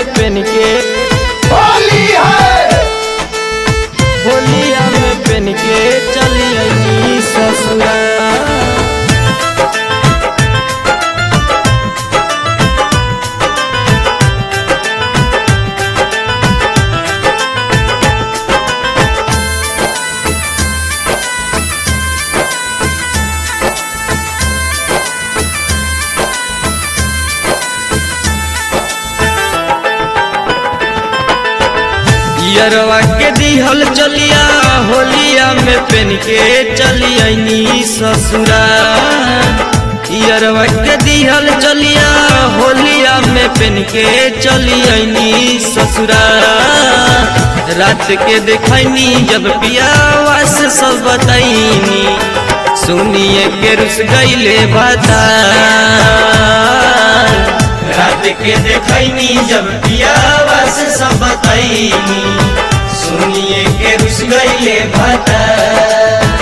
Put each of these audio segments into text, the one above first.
PAN के होली है होलिया में पेन के चली आई ससुरा यरवा के दिहल चलिया होलिया में पेन के चली आईनी ससुरा यरवा के दिहल चलिया होलिया में पेन के चली आईनी ससुरा रात के देखैनी जब पियावा से सब बताईनी सुनिए के रुस गईले बता रात के देखैनी जब पियावा से सब बताईनी सुनिए के रुस गईले बता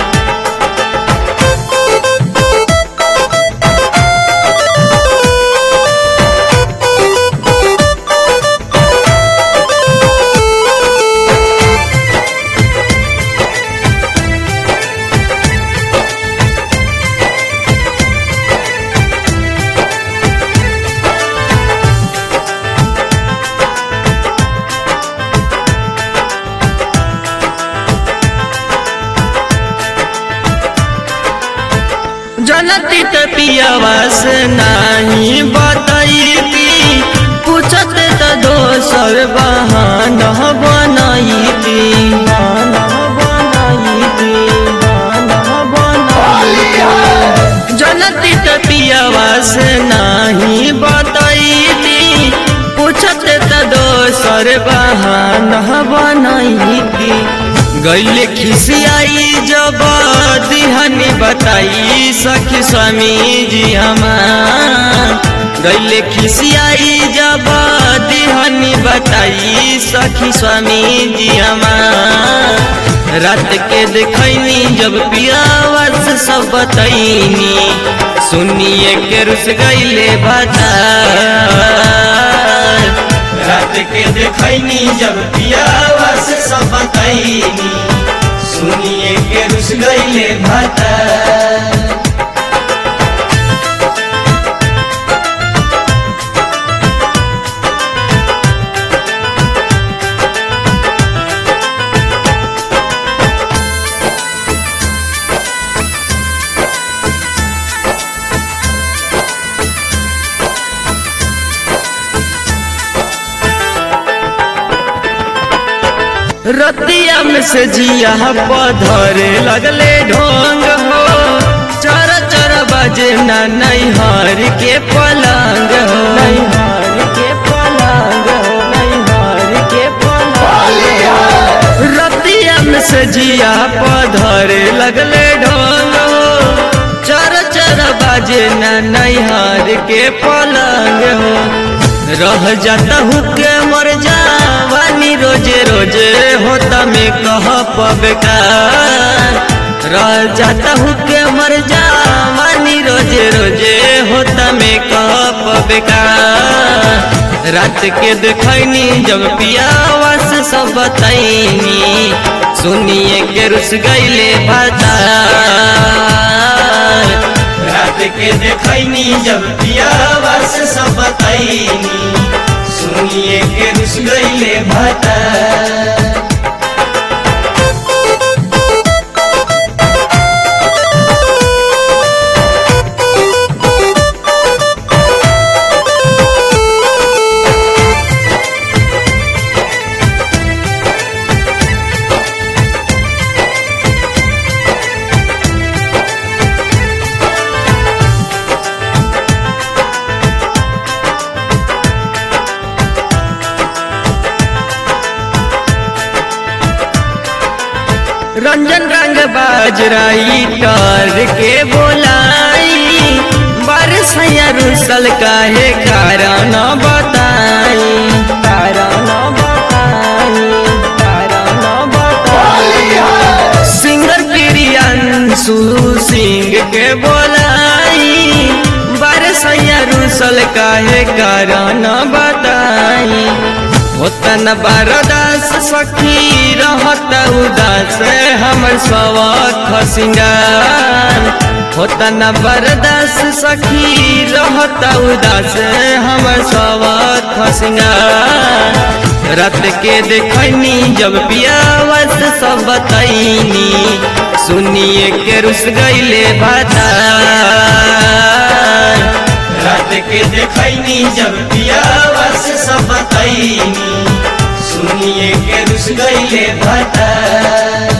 जनती त पियावा से नाही बताईती पूछत त दोसर बहाना बनाईती बहाना बनाईती बहाना होली है जनती त पियावा से नाही बताईती पूछत त दोसर बहाना बनाईती गैले खिसियाई जब दिहनी बताई सखी स्वामी जी हमार गैले खिसियाई जब दिहनी बताई सखी स्वामी जी हमार रात के देखैनी जब पियावा से सब बताईनी सुनिए के रुस गईले बता रात के देखैनी जब पियावा से सब बताईनी सुनिए के रुस गईले बता रतिया में से जिया पधरे लगले ढोंग हो चर चर बजे ना नैहर के पलंग हो नैहर के पलंग हो नैहर के होली पलंग है रतिया में से जिया पधरे लगले ढोंग हो चर चर बाजे ना नैहर के पलंग हो रह जाता हूँ के मर जावानी रोजे रोजे होता में कह पबकार रह जाता हूँ के मर जावानी रोजे रोजे होता में कह पबकार रात के देखैनी जब पियावा से सब बताईनी सुनिए के रुस गईले बता रात के देखैनी जब पियावा से सब बताईनी सुनिए के रुस गईले बता रंजन रंग बाजराई कर के बोलाई बरसैया रुसल काहे कारण बताई कारण बताई कारण होली बताई है सिंगर प्रियांशु सिंह के बोलाई बरसैया रुसल काहे कारण बताई न बरदास सखी रहत उदास हमर सवख सिंगार होता न बरदास सखी रहत उदास हमर सवख सिंगार रात के देखनी जब पियावत सब बताईनी सुनिए के रुस गईले भाता रात के देखनी जब पियावत सब बताईनी सुनिए के रुस गईले भाता